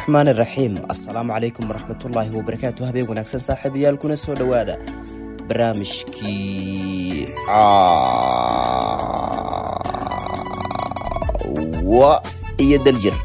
raxmaan iraxiim assalaamu calaykum waraxmatullaahi wabarakaatu habeen wanaagsan saaxiibayaal kuna soo dhowaada barnaamijkii caawa iyo daljir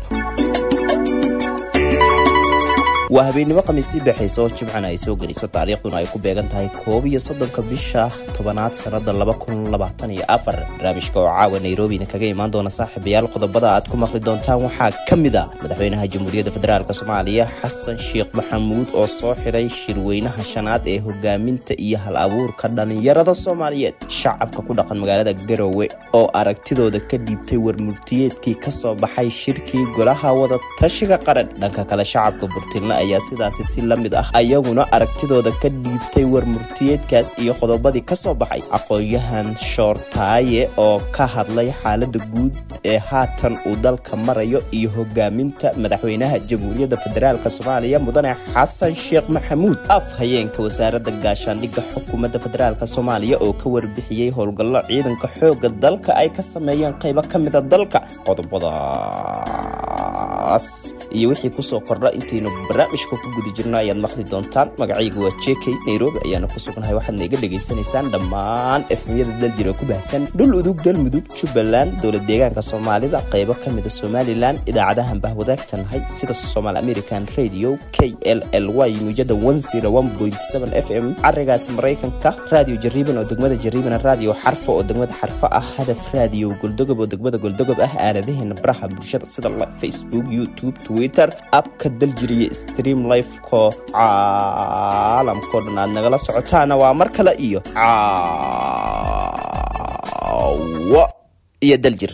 waa habeennimo khamiistii baxaysa oo jimcana ay soo geliso taariikhduna ay ku beegan tahay koob iyo soddonka bisha tobanaad sannada laba kun labaatan iyo afar barnaamijka oo caawa nairobina kaga imaan doona saaxiibayaal qodobada aad ku maqli doontaan waxaa ka mid a madaxweynaha jamhuuriyadda federaalk soomaaliya xasan sheekh maxamuud oo soo xiray shirweynaha shanaad ee hogaaminta iyo hal abuurka dhallinyarada soomaaliyeed shacabka ku dhaqan magaalada garowe oo aragtidooda ka dhiibtay warmurtiyeedkii kasoo baxay shirkii golaha wada tashiga qaran dhanka kale shacabka burtilna ayaa sidaasi si la mid ah ayaguna aragtidooda ka dhiibtay warmurtiyeedkaas iyo qodobadii kasoo baxay aqoon-yahan shoortaaye oo ka hadlay xaalada guud ee haatan uu dalka marayo iyo hogaaminta madaxweynaha jamhuuriyadda federaalk soomaaliya mudane xasan sheekh maxamuud af hayeenka wasaaradda gaashaandhigga xukuumadda federaalk soomaaliya oo ka warbixiyey howlgallo ciidanka xooga dalka ay ka sameeyeen qaybo ka mida dalka qodobadaas iyo wixii kusoo kordha intaynu barnaamijka ku guda jirno ayaad maqli doontaan magacayga waa jk nairobi ayaana ku sugnahay waxaadna iga dhegaysanaysaan dhammaan efmiyada daljira ku baahsan dhul udug galmudug jubbaland dowlad deegaanka soomaalida qaybo ka mida somalilan idaacadahan bahwadaagtanahay sida somal american radio k l l y muujada f m carigaas maraykanka radio jariiban oo degmada jariiban radio xarfa oo degmada xarfa ah hadaf radio goldogob oo degmada goldogob ah aaladaheena baraha bulshada sida facebook youtube twitter abka daljiriya stream lifeko caalamkao dhan aad nagala socotaana waa mar kale iyo caawa iyo daljir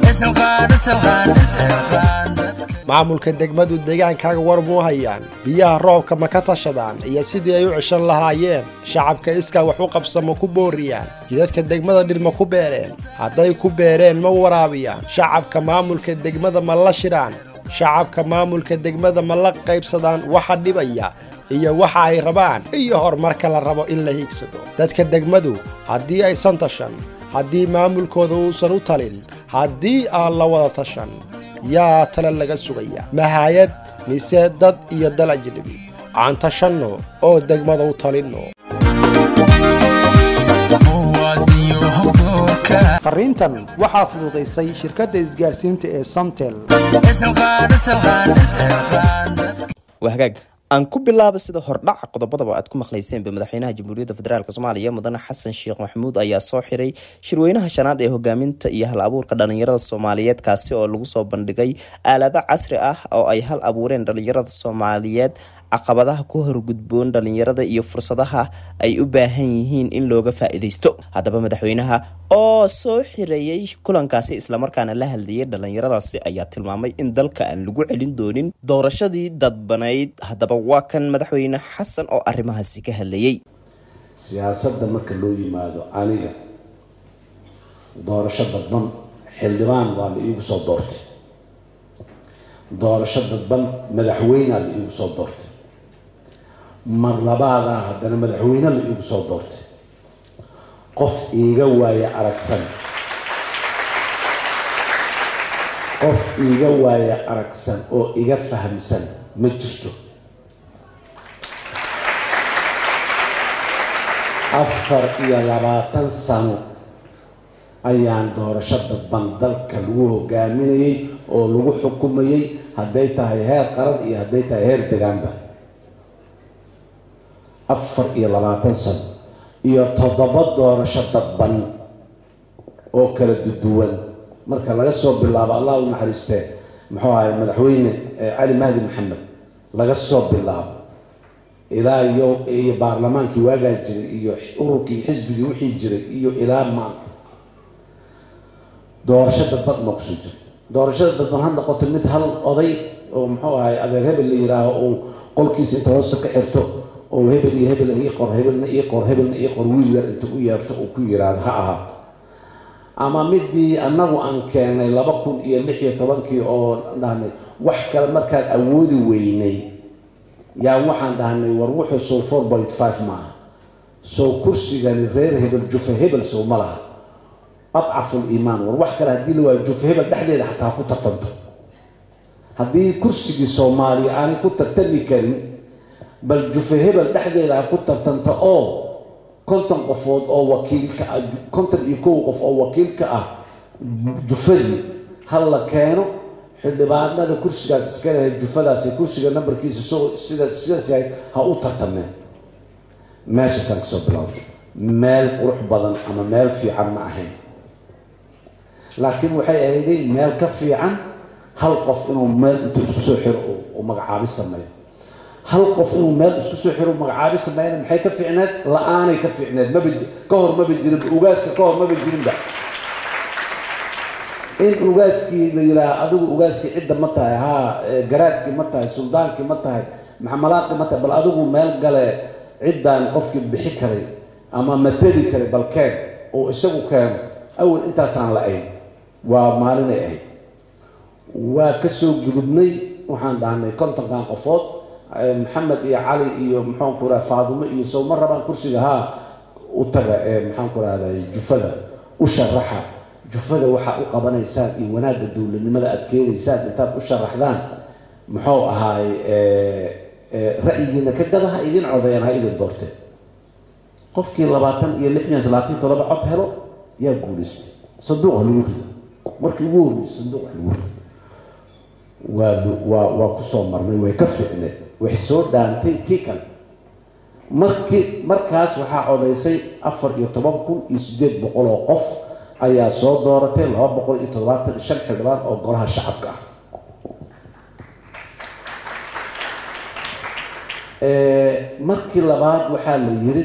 maamulka degmadu deegaankaaga war muu hayaan biyaha roobka ma ka tashadaan iyo sidii ay u ceshan lahaayeen shacabka iskaa wax u qabsa ma ku booriyaan jidadka degmada dhir ma ku beereen hadday ku beereen ma waraabiyaan shacabka maamulka degmada ma la shidhaan shacabka maamulka degmada ma la qaybsadaan waxa dhibaya iyo waxa ay rabaan iyo horumarka la rabo in la hiigsado dadka degmadu haddii aysan tashan haddii maamulkooda uusan u talin haddii aan la wada tashan yaa tale laga sugaya mahayad mise dad iyo dal ajnabi aan tashanno oo degmada u talinno fariintan waxaa fududaysay shirkadda isgaarsiinta ee samtel waa hagaag aan ku bilaaba sida hordhaca qodobadaba aad ku maqlayseenba madaxweynaha jamhuuriyadda federaalk soomaaliya mudane xasan sheekh maxamuud ayaa soo xiray shirweynaha shanaad ee hogaaminta iyo hal abuurka dhalinyarada soomaaliyeed kaasi oo lagu soo bandhigay aalado casri ah oo ay hal abuureen dhalinyarada soomaaliyeed caqabadaha ku horgudboon dhalinyarada iyo fursadaha ay u baahan yihiin in looga faa-iideysto haddaba madaxweynaha oo soo xireeyey kulankaasi islamarkaana la hadlayay dhalinyaradaasi ayaa tilmaamay in dalka aan lagu celin doonin doorashadii dadbanayd haddaba waa kan madaxweyne xasan oo arrimahaasi ka hadlayay siyaasadda marka loo yimaado aniga doorasho dadban xildhibaan waa la iigu soo doortay doorasho dadban madaxweynea la iigu soo doortay mar labaadaa haddana madaxweyne la iigu soo doortay qof iiga waaya aragsan qof iiga waaya aragsan oo iga fahamsan ma jirto afar iyo labaatan sano ayaan doorasho dadban dalka lagu hogaaminayay oo lagu xukumayay hadday tahay heer qaran iyo hadday tahay heer degaanba afar iyo labaatan sano iyo toddoba doorasho dadban oo kala duduwan marka laga soo bilaabo allah u naxariistee muxuu ahay madaxweyne cali mahdi maxamed laga soo bilaabo ilaa iyo iyo baarlamaankii waagaa jiray iyo ururkii xisbigii wixii jiray iyo ilaa maanta doorasho dadban ma kusoo jiro doorashada dadban ha noqoto mid hal oday oo muxuu ahay adeer hebel la yihaaho uu qolkiisa inta hoose ka xirto oo hebel iyo hebel ii qor hebelna ii qor hebelna ii qor wiil yar inta u yeerto uu ku yiraahdo ha ahaa ama midii annagu aan keenay laba kun iyo lix iyo tobankii oo dhahnay wax kale markaan awoodi weynay yaa waxaan dhahnay war wuxuu sow four point five maaha sow kursigani reer hebel jufa hebel sow ma laha adcafu liimaan war wax kale haddii la waayo jufa hebel dhexdeeda xataa ha ku tartanto haddii kursigii soomaaliya aanay ku tartami karin bal jufe hebel dhexdeeda ha ku tartanta oo konton qofood oo wakiilka ah konton iyo kow qof oo wakiilka ah jufadii ha la keeno xildhibaanada kursigaas iska lehay jufadaasi kursiga nambarkiisa soo sida sidaas yahay ha u tartameen meeshaasaan kasoo bilowday meel qurux badan ama meel fiican ma ahayn laakiin waxay ahayday meel ka fiican hal qof inuu meel intuu isku soo xiro uu magacaabi sameeyo hal qof inuu meel isku soo xiro magacaabi sameeyana maxay ka fiicneed la-aanay ka fiicneed maba ka hor maba jirinba ugaaska ka hor maba jirinba in ugaaskii la yidhaaha adigu ugaaskii cidda ma tahay haa garaadkii ma tahay suldaankii ma tahay maxamalaaqii ma tahay bal adigu meel gale ciddaan qofkii bixi karay ama mateli karay bal keen oo isagu keeno awal intaasaan la-ayn waa maalinay ahayd waa ka soo gudubnay waxaan dhahnay kontonkan qofood maxamed iyo cali iyo maxaanku raha faadimo iyo sow ma rabaan kursiga haa u taga ee maxaanku rahday jufada u sharaxa jufada waxaa u qabanaysaan iyo wanaagga dowladnimada aad keenaysaan intaad u sharaxdaan muxuu ahaay ra'yigiina ka gada ha idin codeeyaan ha idin doorteen qofkii labaatan iyo lix iyo labaatan toddoba cod helo yaa guulaystay sanduuq ha lagu rido markii ugu horreysay sanduuq ha lagu rido waa waa waa kusoo marnay way ka fiicneed waxay soo dhaantay kii kale markii markaas waxaa codaysay afar iyo toban kun iyo siddeed boqol oo qof ayaa soo dooratay laba boqol iyo toddobaatan iyo shan xildhibaan oo golaha shacabka ah markii labaad waxaa la yiri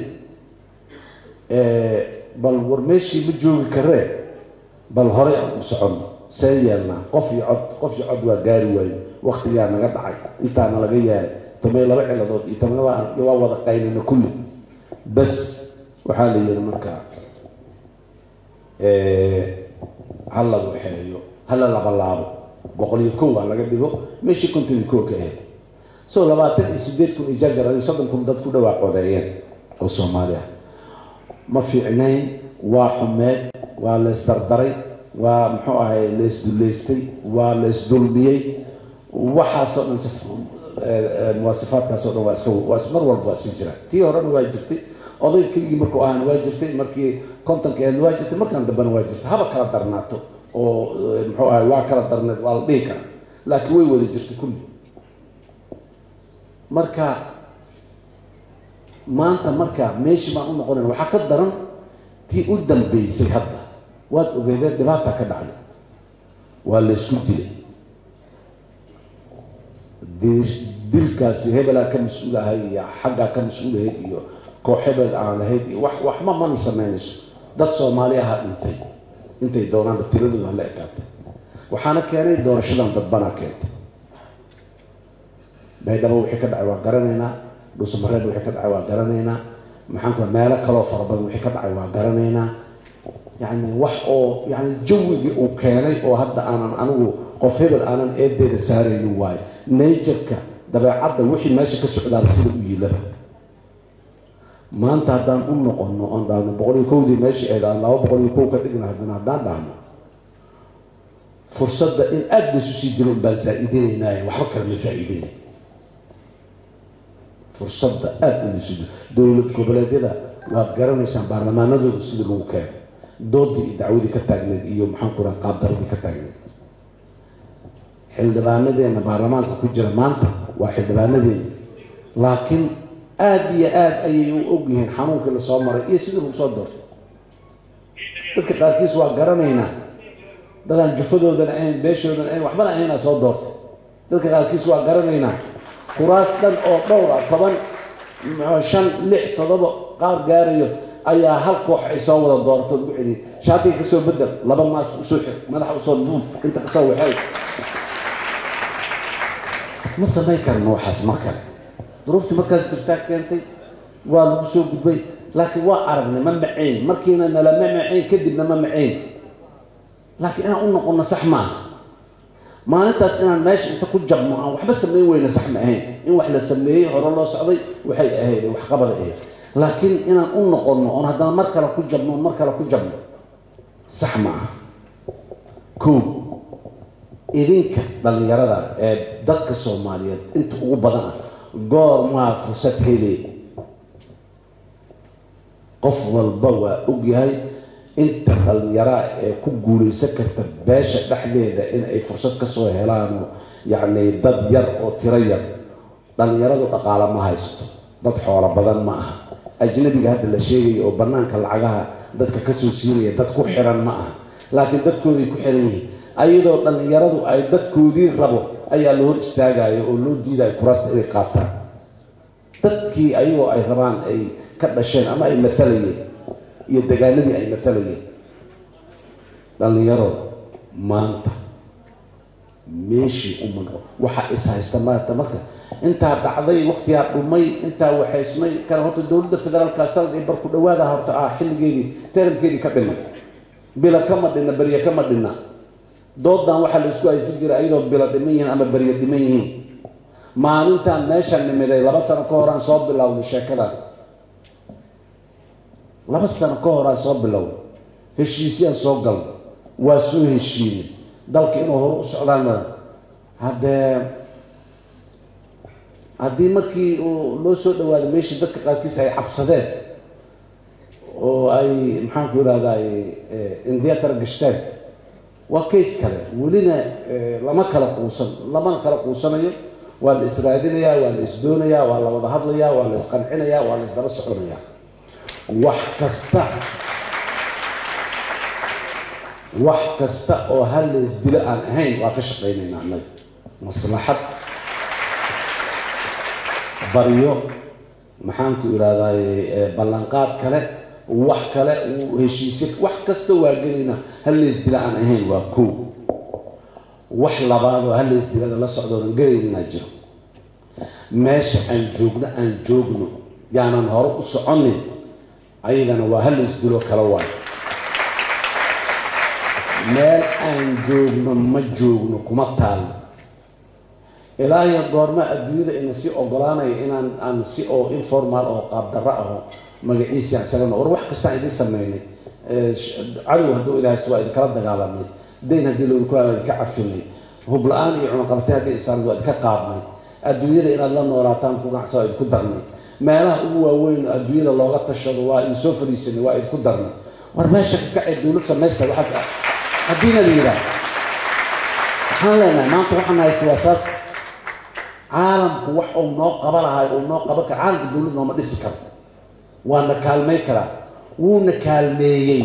bal war meeshii ma joogi karee bal horey aan u soconno see yeelnaa qof iyo cod qof iyo cod waa gaari waaye waktigaa naga dhacay intaana laga yahay tomay laba ciladood iyo tomay waa wada qaynina kulli bas waxaa la yiri markaa hala waxeeyo hala labalaabo boqol iyo kow aa laga dhigo meeshii konton iyo kow ka ahayd so labaatan iyo sideed kun iyo jajar adi soddon kun dad ku dhawaa codeeyeen oo soomaali ah ma fiicnayn waa xumeed waa leesdardaray waa muxuu ahay leesduleystay waa leesdulmiyey waxaasoo dhan muwaasifaadkaasoo dhan waa iska waa mar walba waa sii jira tii horena waa jirtay oday keligii markuu ahaan waa jirtay markii kontonka eedna waa jirtay markaan dambena waa jirtay haba kala darnaato oo muxuu ahay waa kala darneed waa la dhihi karaa laakiin way wada jirtay kulli marka maanta marka meeshii baan u noqonayn waxaa ka daran tii u dambeysay hadda waad ogeedeen dhibaata ka dhacday waa laysku dilay dilkaasi hebelaa ka mas-uul ahay iyo xaggaa ka mas-uulahayd iyo koox hebel aan lahayd iyo wax waxba mana samaynayso dad soomaali ahaa dhintay intay doonaanba tiradooda hala ekaatay waxaana keenay doorashadan dadbanaa keentay baydhabo wixii ka dhacay waa garanaynaa dhuusamareeb wixii ka dhacay waa garanaynaa maxaan ku meelo kaloo fara badan wixii ka dhacay waa garanaynaa yacni wax oo yacni jawigii uu keenay oo hadda aanan anigu qof hebel aanan eedeeda saaraynin waayo najarka dabeecadda wixii meesha ka socdaaba sida u yiilaba maanta haddaan u noqono oon dhahno boqol iyo kowdii meeshii eed aan laba boqol iyo kow ka dhigna haddana haddaan dhahno fursadda in aada laysu sii dilo baan zaa-idinaynaaye waxba kale ma zaa-idinay fursadda aada in laysu dilo dowlad goboleedyada waad garanaysaan baarlamaanadooda sida lagu keeno doodii iyo dacwadii ka taagneed iyo maxaan ku raha qaabdaradii ka taagneed xildhibaanadeena baarlamaanka ku jira maanta waa xildhibaanadeena laakiin aada iyo aada ayay u ogyihiin xanuunkii lasoo maray iyo sidii lagu soo doortay dadka qaarkiis waa garanaynaa dadaan jufadoodana ahayn beeshoodana ahayn waxbana ahaynaa soo doortay dadka qaarkiis waa garanaynaa kuraas dhan oo dhowr ah toban shan lix toddoba qaar gaarayo ayaa hal koox ay soo wada doorato lagu celiyay shaatiga kasoo bedel laba maas usoo xir madaxa usoo duub inta kasoo waxay ma samayn karno waxaas mar kale duruuftii markaas jirtaa keentay waa lagu soo gudbay laakiin waa aragnay ma macayn markiina nalama macayn kadibna ma macayn laakiin inaan u noqono sax maaha maalintaas inaan meesha inta ku jabno aan waxba samayn weyna sax ma ahayn in wax la sameeyey hore loo socday waxay ahayd waxqabada ahayd laakiin inaan u noqono oon haddana mar kale ku jabno oon mar kale ku jabno sax ma aha koo idinka dhallinyarada ee dadka soomaaliyeed inta ugu badan ah goormaa fursad helee qof walba waa ogyahay inta dhallinyaraa ee ku guulaysan karta beesha dhexdeeda in ay fursad kasoo helaano yacni dad yar oo tiro yar dhallinyaradu dhaqaalo ma haysto dad xoolo badan ma aha ajnabiga hadda la sheegaya oo bannaanka lacagaha dadka kasoo siinaya dad ku xiran ma aha laakiin dadkooday ku xiran yihiin ayadoo dhallinyaradu ay dadkoodii rabo ayaa la hor istaagayo oo loo diidayo kuraasta inay qaataan dadkii ayagoo ay rabaan ay ka dhasheen ama ay maalayeen iyo dagaaladii ay maalayeen dhallinyaro maanta meeshii u maro waxaa is haysta maanta marka intaa dhacday waktigaa dhumay intaa waxaysmay kan horta dowladda federaalka sanad iyo barku dhawaada horta ah xilligeedii taramkeedii ka dhimay bila kama dhinna berye kama dhinna doodan waxaa la isku haysan jiray ayadoo bila dhiman yihiin ama berye dhiman yihiin maalintaan meeshaan nimiday laba sano ka horaan soo bilowday sheekadan laba sano ka horaan soo bilowday heshiisyaan soo galnay waa soo heshiinay dalka inuu hore u socdaan madan haddee haddii markii uu loo soo dhawaaday meeshii dadka qaarkiis ay cabsadeen oo ay maxaanku irahday indiatar gashteen waa kays kale welina lama kala quusan lamana kala quusanayo waa la israadinayaa waa la isdoonayaa waa la wada hadlayaa waa la isqancinayaa waa la isdaba soconayaa wax kasta wax kasta oo hal la isdilo aan ahayn waa ka shaqaynaynaa annaga maslaxad baryo maxaanku irahday ballanqaad kale wax kale heshiise wax kasta waa gelayna hal la isdila aan ahayn waa koo wax labaadoo hal la isdilada la socdoodan gelaynaa jiro meesha aan joogno aan joogno yaanan hore u soconin ayagana waa hal la isdilo kala waay meel aan joogno ma joogno kuma taalno ilaahiyo goorma adduunyada ina sii ogolaanaya inaan aan si oo informal oo qaabdarro aho magaciisi aan isagana war wax kastaan idiin sameynay cadow hadduu ilaahaysa waa idinkala dagaalamay dayn haddii loodu ku waa idinka cafinay hub la-aan iyo cunaqabatay haddii isaan waa idinka qaadnay adduunyada inaad la noolaataan ku ganacsa waa idinku darnay meelaha ugu waaweyn oo adduunyada looga tashado waa idin soo fadhiisanay waa idinku darnay war meesha ka kacay dowlad samaysta waxaad haddiina la yidhaah waxaan leenahay maanta waxaan haysa waa saas caalamku wax uu noo qaba lahay uu noo qaban kara caalamka dowlad nooma dhisi karo waana kaalmay karaa wuuna kaalmeeyey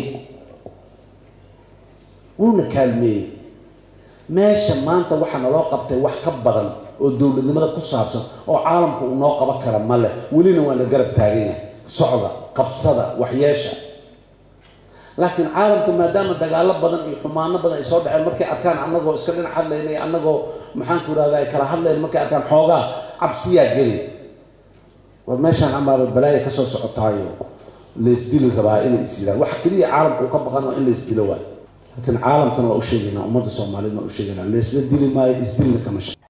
wuuna kaalmeeyey meesha maanta waxaa naloo qabtay wax ka badan oo dowladnimada ku saabsan oo caalamku uu noo qaban kara ma leh welina waa la garab taagan yahay socda qabsada waxyeesha laakiin caalamka maadaama dagaalo badan iyo xumaano badan ay soo dhaceen markay arkaan annagoo iska dhinac hadlayna iyo annagoo maxaanku irahda ay kala hadlayn markay arkaan xoogaa cabsiyaa geli war meeshaan amaaba balaaya kasoo socotaayo laysdili rabaa inay isdilaan waxa keliya caalamka uu ka baqan waa in la isdilo waay laakiin caalamkana waa u sheegaynaa ummadda soomaaliyeed waa u sheegaynaa laysla dili maayo isdilna kama sha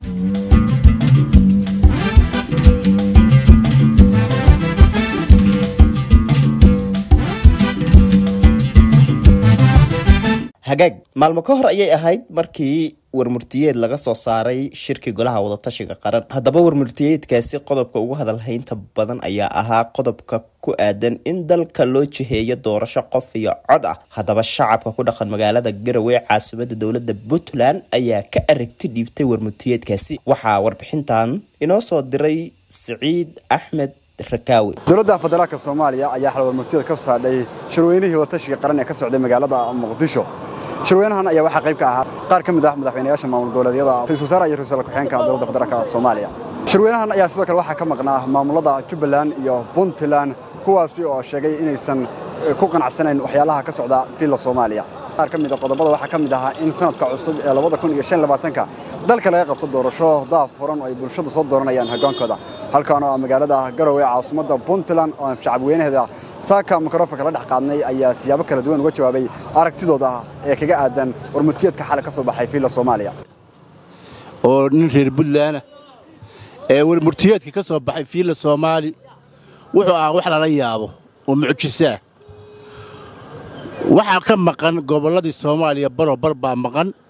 hagaag maalmo ka hor ayay ahayd markii warmurtiyeed laga soo saaray shirkii golaha wadatashiga qaran haddaba warmurtiyeedkaasi qodobka ugu hadalhaynta badan ayaa ahaa qodobka ku aadan in dalka loo jiheeyo doorasho qof iyo cod ah haddaba shacabka ku dhaqan magaalada garowe caasimada dowlada puntland ayaa ka aragti dhiibtay warmurtiyeedkaasi waxaa warbixintan inoo soo diray siciid axmed rakaawi dowladda federaalka soomaaliya ayaa xal warmurtiyada ka saadhay shirweynihii wadatashiga qaran ee ka socday magaalada muqdisho shirweynahan ayaa waxaa qayb ka ahaa qaar ka mid ah madaxweynayaasha maamul goboleedyada ra-isul wasaare iyo ra-isul ku-xigeenka dowladda federaalka soomaaliya shirweynahan ayaa sidoo kale waxaa ka maqnaa maamulada jubbaland iyo puntland kuwaasi oo sheegay inaysan ku qanacsanayn waxyaalaha ka socda fiilla soomaaliya qaar ka mid a qodobada waxaa ka mid ahaa in sanadka cusub ee labada kun iyo shan labaatanka dalka laga qabto doorasho daaf furan oo ay bulshadu soo dooranayaan hoggaankooda halkaan oo magaalada garowe caasimadda puntland oo shacabweynaheeda saaka mikrofonka la dhex qaadnay ayaa siyaabo kala duwan uga jawaabay aragtidooda ee kaga aadan warmurtiyeedka xalay ka soo baxay fiilla soomaaliya oo nin reer buntlaana ee warmurtiyeedka ka soo baxay fiilla soomaali wuxuu ahaa wax lala yaabo oo mucjisaah waxaa ka maqan gobolladii soomaaliya baroo bar baa maqan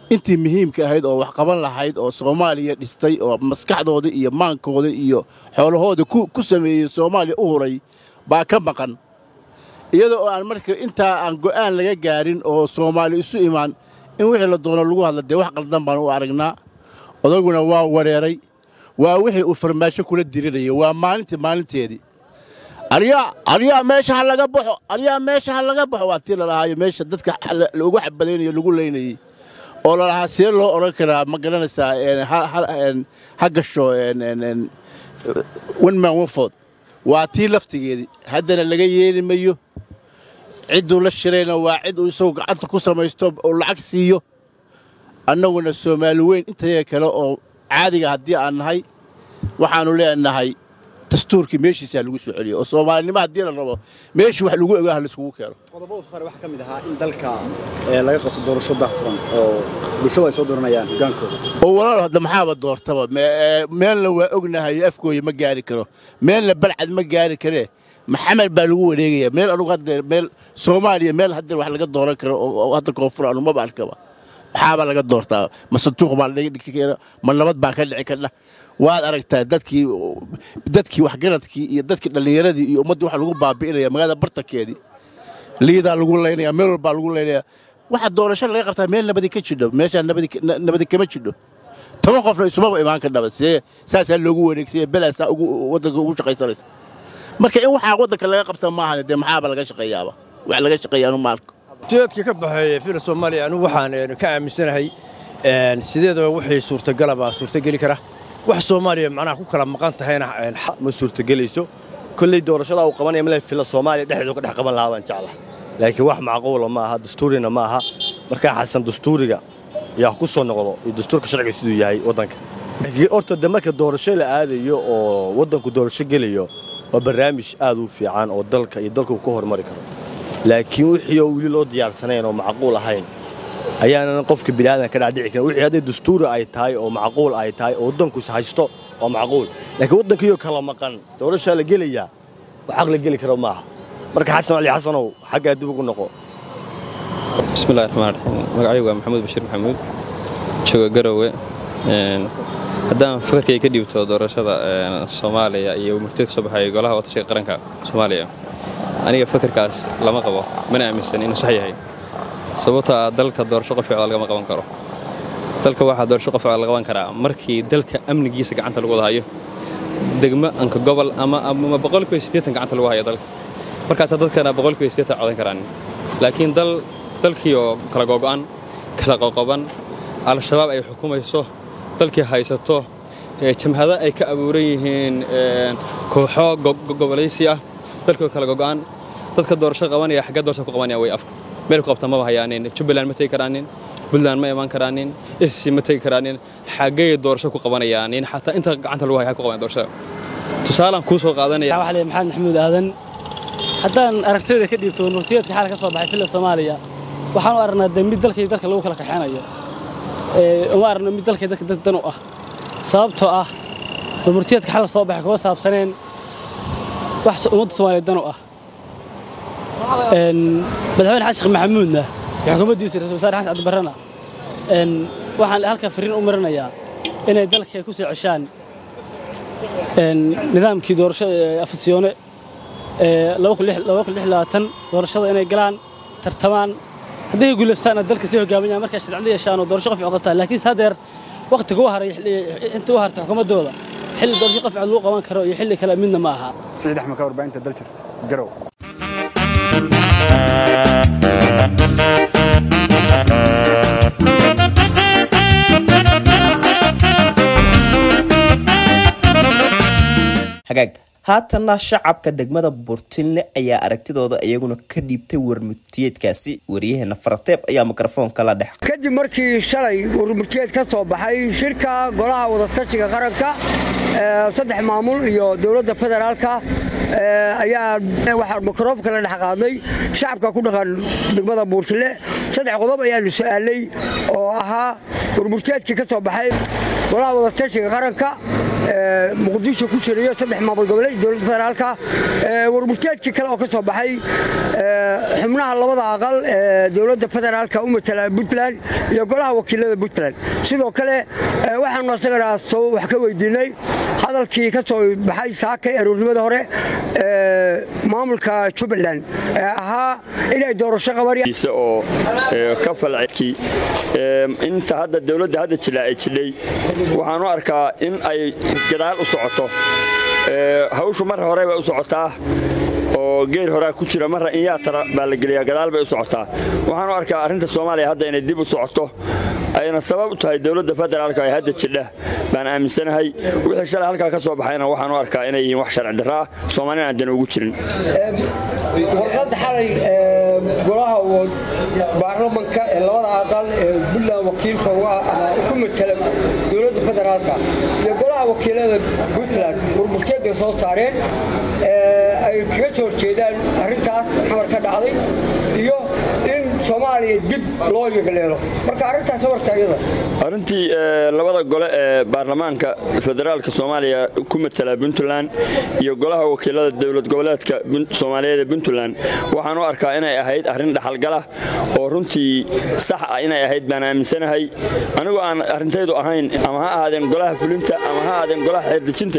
intii muhiimka ahayd oo wax qaban lahayd oo soomaaliya dhistay oo maskaxdooda iyo maankooda iyo xoolahooda ku sameeyey soomaaliya u huray baa ka maqan iyada oo aan marka intaa aan go'aan laga gaarin oo soomaali isu imaan in wixii la doono lagu hadla dee wax qaldan baan u aragnaa odaguna waa wareeray waa wixii uu farmaasho kula dirinaya waa maalintii maalinteedii aryaa aryaa meesha ha laga baxo aryaa meesha ha laga baxo waa tii lalahaayo meesha dadka loogu xabadaynayo lagu laynayey oo lalahaa see loo odhan karaa ma garanaysaa ha gasho wenman wenfood waa tii laftigeedii haddana laga yeeli mayo cidduu la shirayna waa cid uu isagoo gacanta ku samaysto oo lacag siiyo annaguna soomaali weyn intayaga kale oo caadiga haddii aan nahay waxaannu leenahay dastuurkii meeshiisaa lagu soo celiyo oo soomaalinimo haddii la rabo meeshii wax lagu ogaah laiskugu keeno qodobada soo saaray waxaa ka mid ahaa in dalka laga qabto doorasho daahfuran oo bulshadu ay soo dooranayaan hogaankooda oo walaal hadda maxaaba doortaba meelna waa ognahay afkooya ma gaari karo meelna balcad ma gaari karee maxamed baa lagu wareegaya meel anugu hadda meel soomaaliya meel hadda wax laga dooran karo oo hadda koonfur anu maba arkaba maxaaba laga doortaa ma santuuq baa laga dhigi kara ma nabad baa ka dhici kardha waad aragtaa dadkii dadkii waxgaradkii iyo dadkii dhallinyaradii iyo ummaddii waxa lagu baabi'inaya magaalada bartankeedii liidaa lagu laynaya meel walbaa lagu laynaya waxa doorasho laga qabtaa meel nabadi ka jidho meeshaa nabadi kama jidho toban qofna isumaba imaan ka dhaba see saasaa loogu wareegsaya belaasaa waddanka ugu shaqaysanaysa marka in waxaa waddanka laga qabsan maahan dee maxaaba laga shaqeeyaaba wax laga shaqeeya anu maalka ujeedka ka baxeeya fila soomaaliya anigu waxaan ka aaminsanahay sideedaba wixii suurtagalabaa suurtageli kara wax soomaaliya macnaha ku kala maqan tahayna ma suurtagelayso kolley doorashada uu qabanaya male fila soomaaliya dhexdeedu ka dhex qaban lahaa baan jecla laakiin wax macquula ma aha dastuurina ma aha markaa xasan dastuuriga yaa ku soo noqdo iyo dastuurka sharciga siduu yahay waddanka horta de marka doorasho la aadayo oo waddanku doorasho gelayo waa barnaamij aad u fiican oo dalka iyo dalku ka hormari karo laakiin wixii oo weli loo diyaarsanayn oo macquul ahayn ayaanan qofka biniaadan ka dhacdhici karin wixii hadday dastuuri ay tahay oo macquul ay tahay oo waddankus haysto waa macquul laakiin waddankiioo kala maqan doorashaa la gelayaa wax xaq la geli karo maaha marka xasan cali xasanow xaggaa dib ugu noqo bismillahi raxmaan raxiim magacaygu waa maxamuud bashiir maxamuud jooga garowe haddaan fakarkay ka dhiibto doorashada soomaaliya iyo murtida ka soo baxaya golaha watashiga qaranka soomaaliya aniga fakarkaas lama qabo mana aaminsan inuu sax yahay sababtoo ah dalka doorasho qof ficda lagama qaban karo dalka waxaa doorasho qof ficda la qaban karaa markii dalka amnigiisa gacanta lagu wada hayo degmo anka gobol ama ama boqolkiiba siddeetan gacanta lagu hayo dalka markaasaa dadkana boqolkiiba siddeetan codan karaan laakiin dal dalkii oo kala gogo'an kala qoqoban al-shabaab ay xukumayso dalkii haysato jamhado ay ka abuuran yihiin kooxo gobolaysi ah dalkii oo kala gogo'an dadka doorasho qabanaya xaggee doorasho ku qabanaya way afka meel ku qabta maba hayaanin jubbaland ma tegi karaanin puntland ma imaan karaanin sc ma tegi karaanin xaggee doorasho ku qabanayaanin xataa inta gacanta lagu haya ku qabanaya doorashada tusaalaan kuu soo qaadanaya waxaa leeyahay maxamed maxamuud aadan haddaan aragtida ka dhiibto murtiyeedka xaal ka soo baxay filla soomaaliya waxaan u aragnaa de mid dalka iyo dalka lagu kala kaxeynayo uma aragno mid dalka dadka dad dan u ah sababtoo ah murtiyeedka xal soo baxay kuma saabsaneen wax ummadda soomaaliya dan u ah madaxweyne xasan sheekh maxamuudna iyo xukuumaddiisa ra-isul wasaare xasan cabdibarrena waxaan halka fariin u marinayaa inay dalka ku soo ceshaan nidaamkii doorashada afasyoone doorashada inay galaan tartamaan hadday guulaystaana dalka sii hogaaminayaan markaa sharciyada yeeshaan oo doorasho qof qabtaan laakiin hadeer waqtiga u haray inta u hartay xukuumaddooda xilli doorasho qof lagu qaban karo iyo xilli kale midna ma aha siciid axmed ka warbaahinta daljir garow hagaag haatanna shacabka degmada burtinle ayaa aragtidooda iyaguna ka dhiibtay warmurtiyeedkaasi waryaheena farateeb ayaa mikrofoonka la dhex kadib markii shalay warmurtiyeed ka soo baxay shirka golaha wadatashiga qaranka saddex maamul iyo dowladda federaalka ayaa waxaa mikroobka la dhex qaadnay shacabka ku dhaqan degmada buurtile saddex qodob ayaanu su'aalay oo ahaa warmurtiyeedkii ka soo baxay golaha wadatashiga qaranka muqdisho ku jirayo saddex maamul goboleed dowladda federaalka warmurteedkii kale oo ka soo baxay xubnaha labada aqal ee dowladda federaalka u matala puntland iyo golaha wakiilada puntland sidoo kale waxaanu asagana soo wax ka weydiinay hadalkii ka soo baxay saakay aroornimada hore maamulka jubbaland ee ahaa inay doorasho qabanayaan oo ka falcedkii inta hadda dowladda hadda jila ay jidhay waxaan u arkaa in ay gadaal u socoto hawshu mar hore bay u socotaa oo geer horaa ku jira marra in yaatara baa la geliyaa gadaal bay u socotaa waxaan u arkaa arrinta soomaaliya hadda inay dib u socoto ayna sabab u tahay dowladda federaalka ee hadda jidha baan aaminsanahay wixii shalay halkaa ka soo baxayna waxaan u arkaa inay yihiin wax sharci darro ah soomaalina aan dan ugu jirin warqadda xalay golaha baarlamanka ee labada aqal ee puntland wakiilka ku matala dowladda federaalka iyo golaha wakiilada puntland warmurteed bay soo saareen ay kaga soo horjeedaan arrintaas xamar ka dhacday iyo in soomaaliya dib loo yegleelo marka arrintaas wartaayada arrintii labada gole ee baarlamaanka federaalka soomaaliya ku matala puntland iyo golaha wakiilada dowlad goboleedka soomaaliyeed ee puntland waxaan u arkaa inay ahayd arrin dhaxalgala oo runtii sax ah inay ahayd baan aaminsanahay anigoo aan arrintaydu ahayn ama ha ahaadeen golaha fulinta ama ha ahaadeen golaha xeerdejinte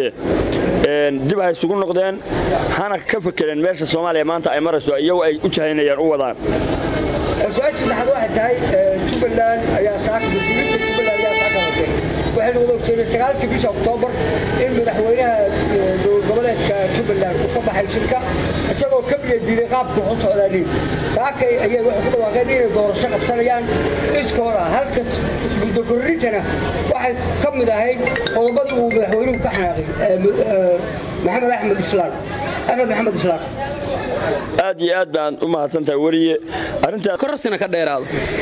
dib ha isugu noqdeen hana ka fekereen meesha soomaaliya maanta ay marayso iyagu ay u jahaynayaan u wadaan su-aasha saddexaad waxay tahay jubbaland ayaa saaka mas-uuliyiinta jubbaland ayaa saaka hadlay waxaynu wada ogsoonay sagaalkii bisha oktoobar in madaxweynaha dowlad goboleedka jubbaland uu ka baxay shirka isagoo ka biya diiday qaabkii wax u socdaanin saakay ayay waxay ku dhawaaqeen inay doorasho qabsanayaan iskooda halka muddo korrintana waxay ka mid ahayd qodobadii uu madaxweynuhu ka xanaaqay maxamed axmed islaan axmed maxamed islaan aad iyo aad baan u mahadsantahay weriye korosina ka dheeraado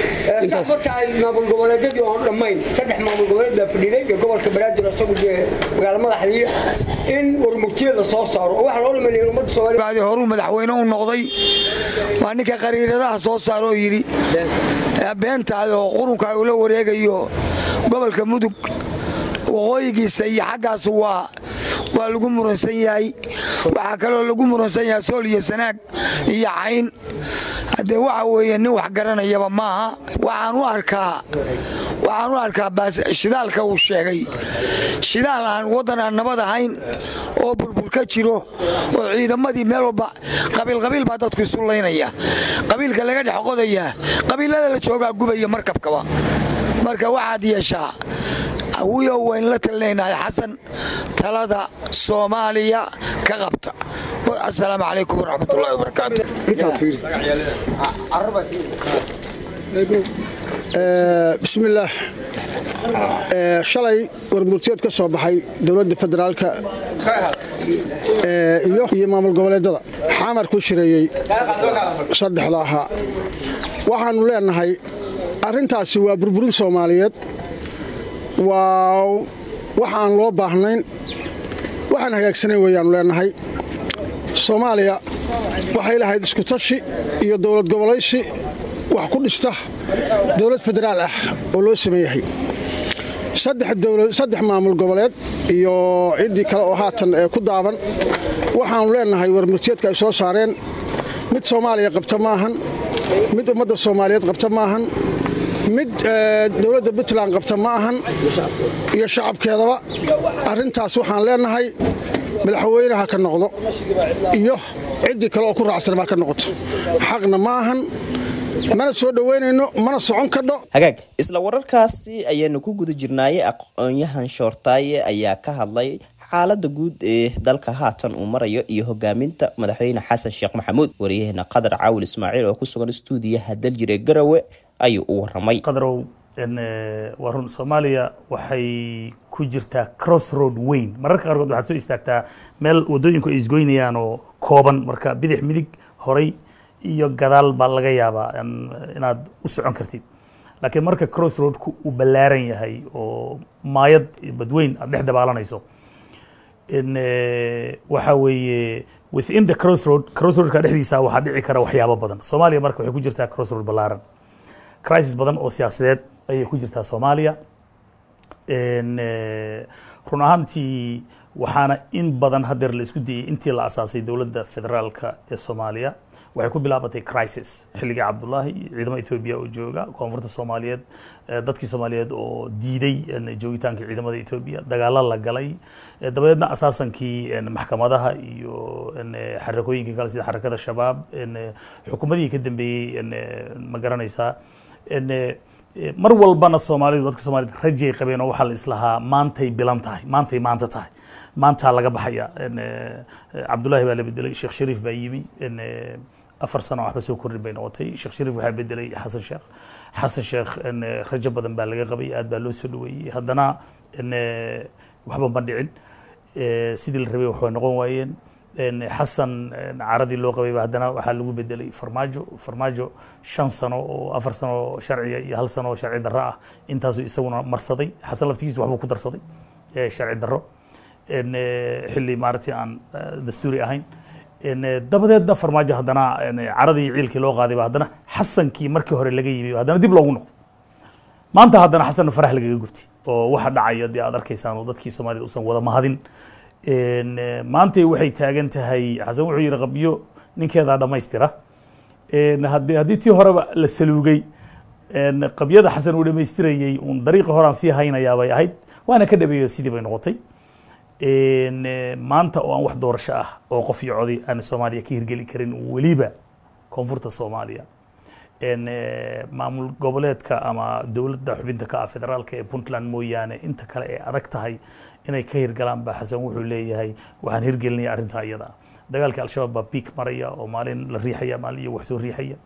tahay maamul goboleedyadii oon dhammayn saddex maamul goboleed baa fadhiiday iyo gobolka banaadir isagu magaalo madaxdii in warmurtiyada soo saaro oo waxa loo dhameeyay ummadda soomaaliya horuu madaxweyne u noqday waa ninka qariiradaha soo saaro oo yidhi beentaada oo qurunka uu la wareegayo gobolka mudug waqooyigiisa iyo xaggaas waa waa lagu muransan yahay waxaa kaloo lagu muransan yahay sool iyo sanaag iyo cayn haddee waxa weeye nin wax garanayaba maaha waxaan u arkaa waxaan u arkaa shidaalka uu sheegay shidaal aan waddan aan nabad ahayn oo bulbul ka jiro oo ciidamadii meel walba qabiilqabiil baa dadku isu laynaya qabiilka laga dhex qodayaa qabiilada la joogaa gubaya markabkaba marka waxaad yeeshaa awiyo waynu la talinaynaa xasan talada soomaaliya ka qabta asalaamu calaykum waraxmatullahi wabarakaatu bismillaah shalay warmurtiyeed ka soo baxay dowladda federaalka iyo maamul goboleedada xamar ku shireeyey saddexda ahaa waxaannu leenahay arrintaasi waa burburin soomaaliyeed waa wax aan loo baahnayn waxaan hagaagsanayn weeyaannu leenahay soomaaliya waxay lahayd iskutashi iyo dowlad gobolaysi wax ku dhista dowlad federaal ah oo loo sameeyahay saddex maamul goboleed iyo ciddii kale oo haatan ee ku daaban waxaannu leenahay warmurtiyeedka ay soo saareen mid soomaaliya qabta maahan mid ummadda soomaaliyeed qabta maahan mid dowladda puntland qabta ma ahan iyo shacabkeedaba arrintaas waxaan leenahay madaxweynaha ka noqdo iyo ciddii kale oo ku raacsan baa ka noqoto xaqna ma ahan mana soo dhoweynayno mana socon kadho hagaag isla wararkaasi ayaanu ku guda jirnaaye aqoon-yahan shoortaaye ayaa ka hadlay xaalada guud ee dalka haatan uu marayo iyo hogaaminta madaxweyne xasan sheekh maxamuud wariyaheena qadar caawil ismaaciil oo ku sugan stuudiyaha daljir ee garawe ayuu u waramay qadarow waa run soomaaliya waxay ku jirtaa crossroad weyn mararka qaarkood waxaad soo istaagtaa meel wadooyinku ay isgoynayaan oo kooban marka bidix midig horay iyo gadaal baa laga yaabaa inaad u socon kartid laakiin marka crossroadku uu ballaaran yahay oo maayad badweyn aad dhex dabaalanayso waxa weeye within the crossroad crossroadka dhexdiisa waxaa dhici kara waxyaabo badan soomaaliya marka waxay ku jirtaa crossroad ballaaran crisis badan oo siyaasadeed ayay ku jirtaa soomaaliya run ahaantii waxaana in badan hadeer la isku dayey intii la asaasay dowladda federaalka ee soomaaliya waxay ku bilaabatay crisis xilligii cabdullaahi ciidamada etoobiya oo jooga koonfurta soomaaliyeed dadkii soomaaliyeed oo diiday joogitaanka ciidamada etoobiya dagaalo la galay dabadeedna asaasankii maxkamadaha iyo xarakooyinkii kale sida xarakada shabaab xukuumadihii ka dambeeyey ma garanaysaa mar walbana soomaalidu dadka soomaaliyed rajay qabeen oo waxaa la islahaa maantay bilan tahay maantay maanta tahay maantaa laga baxaya cabdullaahi baa la bedelay sheekh shariif baa yimi afar sano waxba soo kordhin bay noqotay sheekh shariif waxaa bedelay xasan sheekh xasan sheekh rajo badan baa laga qabay aad baa loo soo dhaweeyey haddana waxba ma dhicin sidii la rabay waxbay noqon waayeen xasan caradii loo qabayba haddana waxaa lagu bedelay farmaajo farmaajo shan sano oo afar sano sharciga iyo hal sano oo sharci darro ah intaasuu isaguna marsaday xasan laftigiisu waxbuu ku darsaday sharci darro xilli maaragtay aan dastuuri ahayn dabadeedna farmaajo haddana caradii ciilkii loo qaadayba haddana xasankii markii hore laga yimi haddana dib loogu noqdo maanta haddana xasanna farax lagaga gubtay oo waxa dhacaya dee aad arkaysaan oo dadkii soomaaliyed usan wada mahadin maantay waxay taagan tahay xasan wuxuu yidhi qabyo ninkeedaa dhammaystira haddii haddii tii horeba la saluugay qabyada xasan uu dhammaystirayey uun dariiqi horaan sii haynayaa bay ahayd waana ka dhabeeyo sidii bay noqotay maanta oo aan wax doorasho ah oo qof iyo coday aan soomaaliya ka hirgeli karin weliba koonfurta soomaaliya maamul goboleedka ama dowladda xubinta ka ah federaalka ee puntland mooyaane inta kale ee adag tahay inay ka hirgalaan ba xasan wuxuu leeyahay waxaan hirgelinaya arrintaa iyada dagaalkii al-shabaab baa biik maraya oo maalin la riixaya maalin iyo wax soo riixaya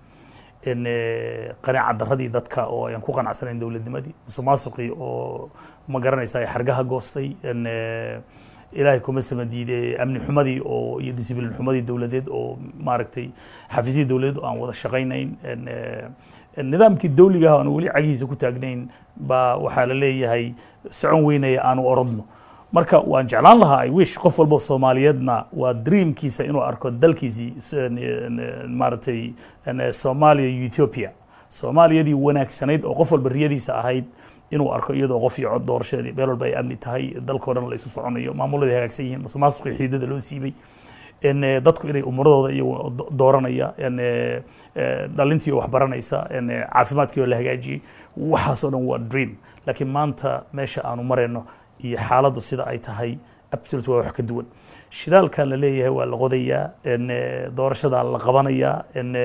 qanaaca daradii dadka oo ayaan ku qanacsanayn dowladnimadii musuqmaasuqii oo ma garanaysaa xargaha goostay ilaahay kuma sama diide amni xumadii oo iyo disciblin xumadii dowladeed oo maaragtay xafiisyadii dowladeed oo aan wada shaqaynayn nidaamkii dawliga ah aan weli cagihiisa ku taagnayn baa waxaa la leeyahay socon weynaya aanu orodno marka waan jeclaan lahaa i wish qof walba soomaaliyeedna waa dreamkiisa inuu arko dalkiisii maaragtay soomaaliya iyo ethiopia soomaaliyadii wanaagsanayd oo qof walba riyadiisa ahayd inuu arko iyadoo qof iyo cod doorashadeedii meel walba ay amni tahay dalkao dhan la isu soconayo maamuladii hagaagsan yihiin musuqmaasuqii xiidada loo siibay dadku inay umuradooda iyagu dooranaya dhalintii oo wax baranaysa caafimaadkii oo la hagaajiyey waxaasoo dhan waa dream laakiin maanta meesha aanu marayno iyo xaaladdu sida ay tahay absolute waa wax ka duwan shidaalka la leeyahay waa la qodayaa doorashadaa la qabanayaa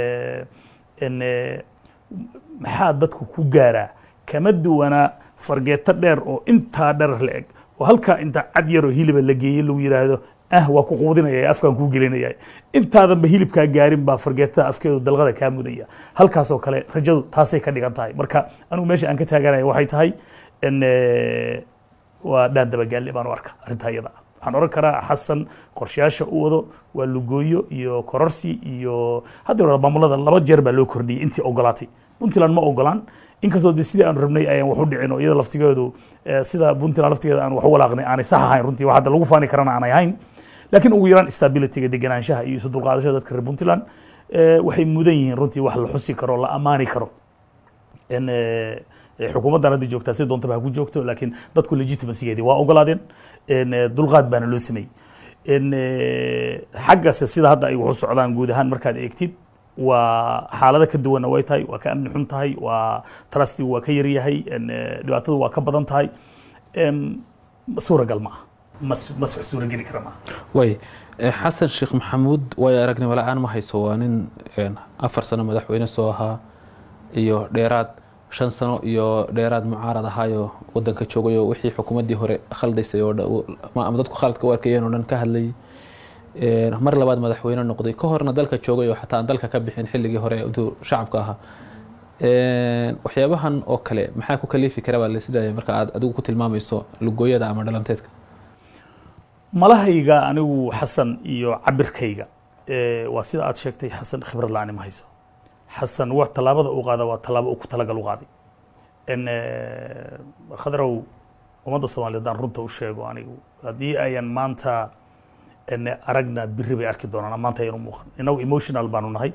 maxaa dadku ku gaaraa kama duwanaa fargeeto dheer oo intaa dherer la eg oo halkaa inta cad yaroo hiliba la geeyey lagu yidhaahdo ah waa ku quudinaya afkaan kuu gelinaya intaadanba hilibkaa gaarin baa fargeetada afkeedu dalqada kaa mudaya halkaasoo kale rajadu taasay ka dhigan tahay marka anigu meesha aan ka taaganaya waxay tahay waa dhaan dabagaalle baan u arka arrintaa iyada ah waxaan oran karaa xasan qorshayaasha u wado waa lugooyo iyo kororsi iyo hadda maamulada laba jeer baa loo kordhiyey intii ogolaatay puntland ma ogolaan inkastoo de sidii aanu rabnay ayaan wax u dhicin oo iyada laftigeedu sida puntland laftigeeda aan wax u walaaqnay aanay sax ahayn runtii wax hadda lagu faani karana aanay ahayn laakiin ugu yaraan stabilityga deganaanshaha iyo isu dulqaadashada dadka reer puntland waxay mudan yihiin runtii wax la xusi karo la ammaani karo xukuumaddan hadda joogtaa si doontaba ha ku joogto laakiin dadku legitimacygeedii waa ogolaadeen dulqaad baana loo sameeyey xaggase sida hadda ay waxu socdaan guud ahaan markaad eegtid waa xaalado ka duwanna way tahay waa ka amni xun tahay waa trustigu waa ka yaryahay dhibaatadu waa ka badan tahay suuragal ma aha mas mas wax suurageli kara maaha way xasan sheekh maxamuud waayo aragnimo la-aan ma hayso waa nin afar sano madaxweyne soo ahaa iyo dheeraad shan sano iyo dheeraad mucaarad ahaayo wadanka joogayo wixii xukuumaddii hore khaldaysay oo ama dadku khaladka u arkayeen oo dhan ka hadlayay mar labaad madaxweyne noqday ka horna dalka joogay oo xataa aan dalka ka bixin xilligii hore intuu shacabka ahaa waxyaabahan oo kale maxaa ku kaliifi kara baa lasidaaya marka aad adigu ku tilmaamayso lugooyada ama dhalanteedka malahayga anigu xasan iyo cabirkayga waa sida aad sheegtay xasan khibrad la-aani ma hayso xasan wax tallaabada uu qaada waa tallaabo uu ku talagal u qaaday khadrow ummadda soomaaliyeed aan runta u sheego anigu haddii ayan maanta aragna biri bay arki doonaan maanta ayanu muuqan inagu emotional baanu nahay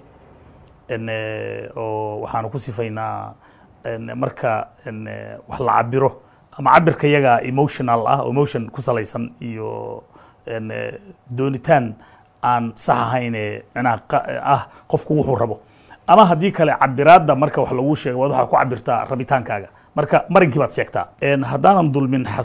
oo waxaanu ku sifaynaa marka wax la cabiro ama cabirka yaga emotional ah oo emotion ku salaysan iyo een, eh, doonitaan aan sax ahayn ee micnaha qa- ah qofku wuxuu rabo ama haddii kale cabiraadda marka wax lagu sheego waad waxaa ku cabirtaa rabitaankaaga marka marinkii baad sheegtaa Een, haddaanan dulmin xas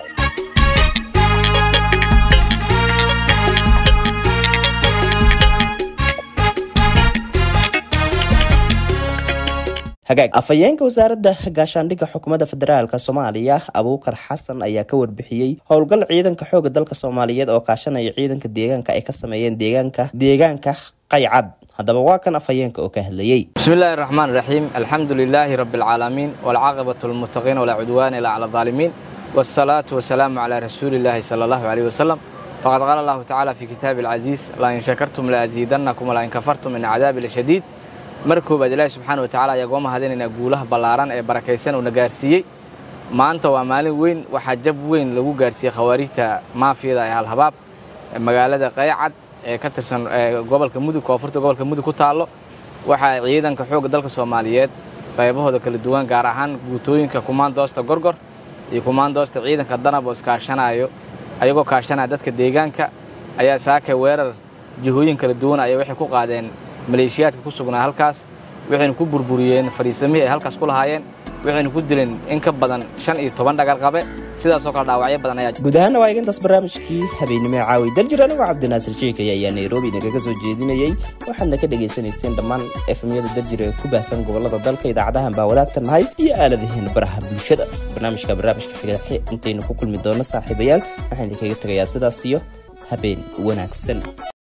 hagaag afhayeenka wasaaradda gaashaandhigga xukuumadda federaalk soomaaliya abuukar xasan ayaa ka warbixiyey howlgal ciidanka xooga dalka soomaaliyeed oo kaashanaya ciidanka deegaanka ay ka sameeyeen deegaanka deegaanka qaycad haddaba waa kan afhayeenka oo ka hadlayey بسم الله الرحمن الرحيم الحمد لله رب العالمين والعاقبة للمتقين ولا عدوان إلا على الظالمين والصلاة والسلام على رسول الله صلى الله عليه وسلم فقد قال الله تعالى في كتاب العزيز لئن شكرتم لأزيدنكم ولئن كفرتم إن عذابي لشديد markoobaad ilaahi subxaana watacaala ayaa gooma hadinayna guulaha ballaaran ee barakaysan uuna gaarsiiyey maanta waa maalin weyn waxaa jab weyn lagu gaarsiiyey khawaarijta maafiyada ee halhabaab ee magaalada qaycad ee ka tirsan ee gobolka mudug koonfurta gobolka mudug ku taallo waxaa ciidanka xoogga dalka soomaaliyeed qaybahooda kala duwan gaar ahaan guutooyinka kumaandoosta gorgor iyo kumaandoosta ciidanka danab oo iskaashanayo ayagoo kaashanaya dadka deegaanka ayaa saakay weerar jihooyin kala duwan ayay waxay ku qaadeen maleeshiyaadka ku sugnaa halkaas waxayna ku burburiyeen fadhiisamihii ay halkaas ku lahaayeen waxayna ku dileen in ka badan shan iyo toban dhagar qabe sidaasoo kale dhaawacyo badan ayaa guud ahaana waa eegantaas barnaamijkii habeenimo ee caawi daljir anigoo cabdinaasir sheekaya ayaa nairobi nagaga soo jeedinayey waxaadna ka dhagaysanayseen dhammaan efemyada daljir ee ku baahsan gobolada dalka idaacadahan baa wadaagta nahay iyo aaladaheena baraha bulshada barnaamijka barnaamijka xiga intaynu ku kulmi doono saaxiibayaal waxaan idinkaga tegayaa sidaas iyo habeen wanaagsan